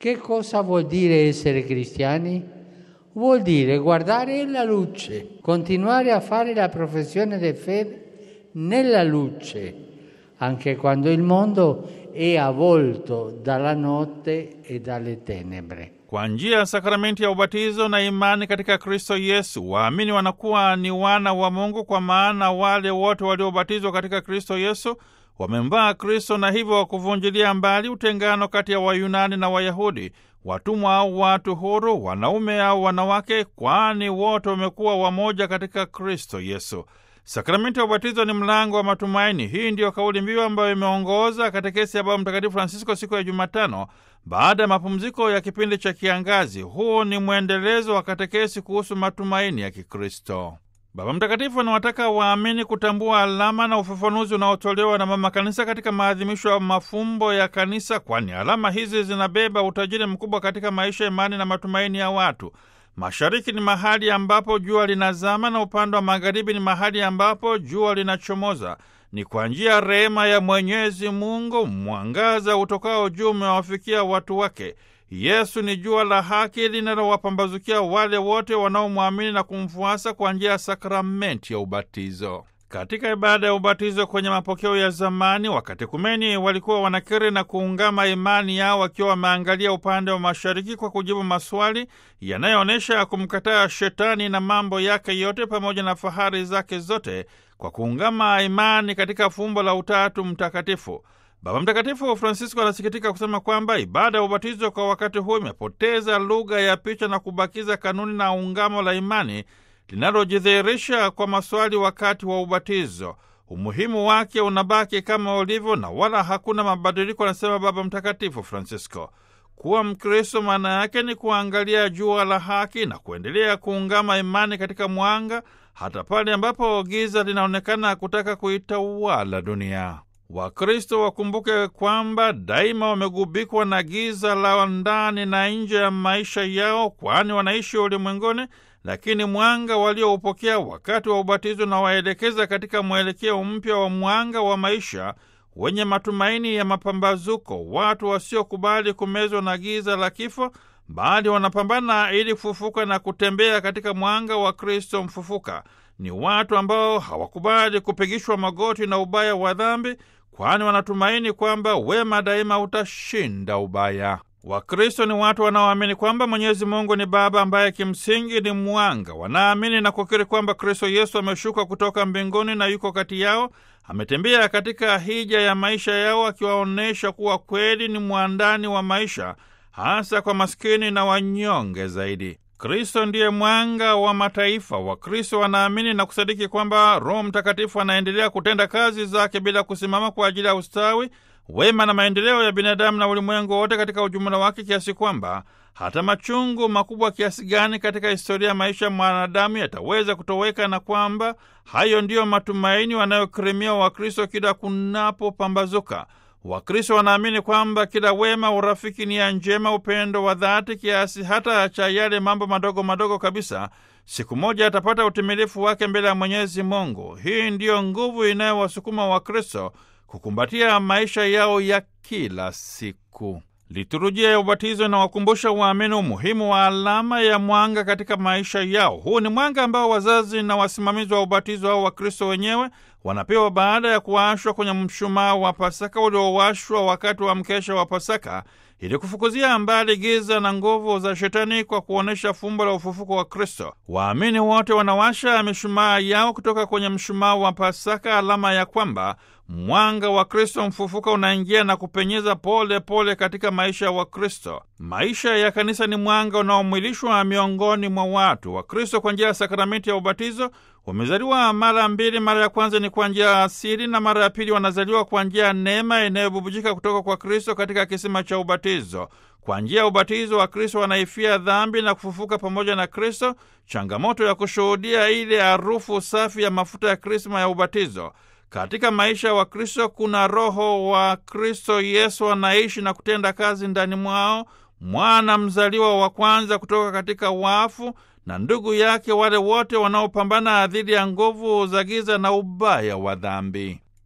Che cosa vuol dire essere cristiani? Vuol dire guardare la luce, continuare a fare la professione di fede nella luce, anche quando il mondo è avvolto dalla notte e dalle tenebre. Kwa njia ya sakramenti ya ubatizo na imani katika Kristo Yesu, waamini wanakuwa ni wana wa Mungu, kwa maana wale wote waliobatizwa katika Kristo Yesu wamemvaa Kristo, na hivyo kuvunjilia mbali utengano kati ya Wayunani na Wayahudi, watumwa au watu huru, wanaume au wanawake, kwani wote wamekuwa wamoja katika Kristo Yesu. Sakramenti ya ubatizo ni mlango wa matumaini. Hii ndiyo kauli mbiu ambayo imeongoza katekesi ya Baba Mtakatifu Francisco siku ya Jumatano baada ya mapumziko ya kipindi cha kiangazi. Huu ni mwendelezo wa katekesi kuhusu matumaini ya Kikristo. Baba Mtakatifu anawataka waamini kutambua alama na ufafanuzi unaotolewa na Mama Kanisa katika maadhimisho ya mafumbo ya Kanisa, kwani alama hizi zinabeba utajiri mkubwa katika maisha, imani na matumaini ya watu. Mashariki ni mahali ambapo jua linazama na upande wa magharibi ni mahali ambapo jua linachomoza. Ni kwa njia ya rehema ya Mwenyezi Mungu mwangaza utokao juu umewafikia watu wake. Yesu ni jua la haki linalowapambazukia wale wote wanaomwamini na kumfuasa kwa njia ya sakramenti ya ubatizo. Katika ibada ya ubatizo kwenye mapokeo ya zamani, wakatekumeni walikuwa wanakiri na kuungama imani yao wakiwa wameangalia upande wa mashariki kwa kujibu maswali yanayoonyesha kumkataa shetani na mambo yake yote pamoja na fahari zake zote kwa kuungama imani katika fumbo la Utatu Mtakatifu. Baba Mtakatifu Francisco anasikitika kusema kwamba ibada ya ubatizo kwa wakati huu imepoteza lugha ya picha na kubakiza kanuni na ungamo la imani linalojidhihirisha kwa maswali wakati wa ubatizo. Umuhimu wake unabaki kama ulivyo na wala hakuna mabadiliko, anasema Baba Mtakatifu Francisco. Kuwa Mkristo maana yake ni kuangalia jua la haki na kuendelea kuungama imani katika mwanga, hata pale ambapo giza linaonekana kutaka kuitawala dunia. Wakristo wakumbuke kwamba daima wamegubikwa na giza la ndani na nje ya maisha yao, kwani wanaishi ulimwenguni, lakini mwanga walioupokea wakati wa ubatizo na waelekeza katika mwelekeo mpya wa mwanga wa maisha wenye matumaini ya mapambazuko. Watu wasiokubali kumezwa na giza la kifo, bali wanapambana ili kufufuka na kutembea katika mwanga wa Kristo mfufuka. Ni watu ambao hawakubali kupigishwa magoti na ubaya wa dhambi, kwani wanatumaini kwamba wema daima utashinda ubaya. Wakristo ni watu wanaoamini kwamba Mwenyezi Mungu ni Baba ambaye kimsingi ni mwanga. Wanaamini na kukiri kwamba Kristo Yesu ameshuka kutoka mbinguni na yuko kati yao, ametembea katika hija ya maisha yao, akiwaonyesha kuwa kweli ni mwandani wa maisha, hasa kwa maskini na wanyonge zaidi. Kristo ndiye mwanga wa mataifa. Wakristo wanaamini na kusadiki kwamba Roho Mtakatifu anaendelea kutenda kazi zake bila kusimama kwa ajili ya ustawi, wema na maendeleo ya binadamu na ulimwengu wote katika ujumla wake, kiasi kwamba hata machungu makubwa kiasi gani katika historia ya maisha ya mwanadamu yataweza kutoweka, na kwamba hayo ndiyo matumaini wanayokirimia Wakristo kila kunapopambazuka. Wakristo wanaamini kwamba kila wema, urafiki, nia njema, upendo wa dhati kiasi hata cha yale mambo madogo madogo kabisa, siku moja atapata utimilifu wake mbele ya Mwenyezi Mungu. Hii ndiyo nguvu inayowasukuma Wakristo kukumbatia maisha yao ya kila siku. Liturujia ya ubatizo inawakumbusha waamini umuhimu wa alama ya mwanga katika maisha yao. Huu ni mwanga ambao wazazi na wasimamizi wa ubatizo au Wakristo wenyewe wanapewa baada ya kuwashwa kwenye mshumaa wa Pasaka uliowashwa wakati wa mkesha wa Pasaka ili kufukuzia mbali giza na nguvu za Shetani kwa kuonyesha fumbo la ufufuko wa Kristo. Waamini wote wanawasha mishumaa yao kutoka kwenye mshumaa wa Pasaka, alama ya kwamba mwanga wa Kristo mfufuka unaingia na kupenyeza pole pole katika maisha ya Wakristo. Maisha ya kanisa ni mwanga unaomwilishwa miongoni mwa watu. Wakristo kwa njia ya sakramenti ya ubatizo wamezaliwa mara mbili. Mara ya kwanza ni kwa njia ya asili na mara ya pili wanazaliwa kwa njia ya neema inayobubujika kutoka kwa Kristo katika kisima cha ubatizo. Kwa njia ya ubatizo wa Kristo wanaifia dhambi na kufufuka pamoja na Kristo, changamoto ya kushuhudia ile harufu safi ya mafuta ya krisma ya ubatizo. Katika maisha ya Wakristo kuna Roho wa Kristo Yesu anaishi na kutenda kazi ndani mwao, mwana mzaliwa wa kwanza kutoka katika wafu na ndugu yake wale wote wanaopambana dhidi ya nguvu za giza na ubaya wa dhambi.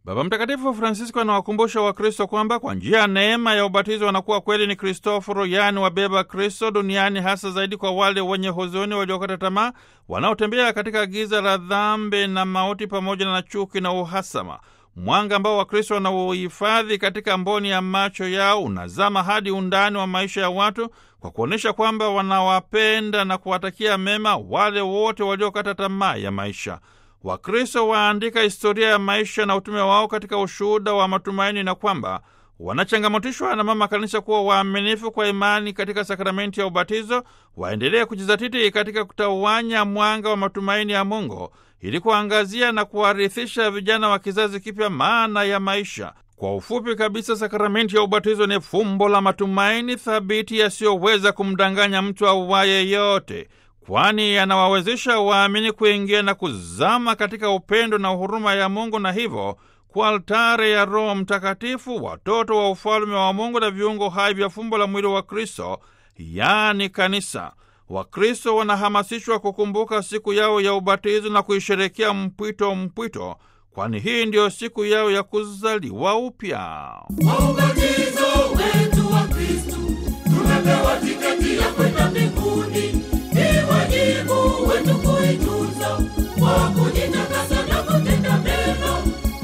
Baba Mtakatifu Francisco anawakumbusha Wakristo kwamba kwa njia ya neema ya ubatizo wanakuwa kweli ni Kristoforo, yaani wabeba Kristo duniani, hasa zaidi kwa wale wenye huzuni, waliokata tamaa, wanaotembea katika giza la dhambi na mauti, pamoja na chuki na uhasama. Mwanga ambao Wakristo wanauhifadhi katika mboni ya macho yao unazama hadi undani wa maisha ya watu kwa kuonyesha kwamba wanawapenda na kuwatakia mema wale wote waliokata tamaa ya maisha. Wakristo waandika historia ya maisha na utume wao katika ushuhuda wa matumaini na kwamba wanachangamotishwa na Mama Kanisa kuwa waaminifu kwa imani katika sakramenti ya ubatizo, waendelee kujizatiti katika kutawanya mwanga wa matumaini ya Mungu ili kuangazia na kuwarithisha vijana wa kizazi kipya maana ya maisha. Kwa ufupi kabisa, sakramenti ya ubatizo ni fumbo la matumaini thabiti yasiyoweza kumdanganya mtu auwaye yote kwani yanawawezesha waamini kuingia na kuzama katika upendo na huruma ya Mungu na hivyo kwa altare ya Roho Mtakatifu, watoto wa ufalme wa Mungu na viungo hai vya fumbo la mwili wa Kristo, yaani kanisa. Wakristo wanahamasishwa kukumbuka siku yao ya ubatizo na kuisherekea mpwito mpwito, kwani hii ndiyo siku yao ya kuzaliwa upya.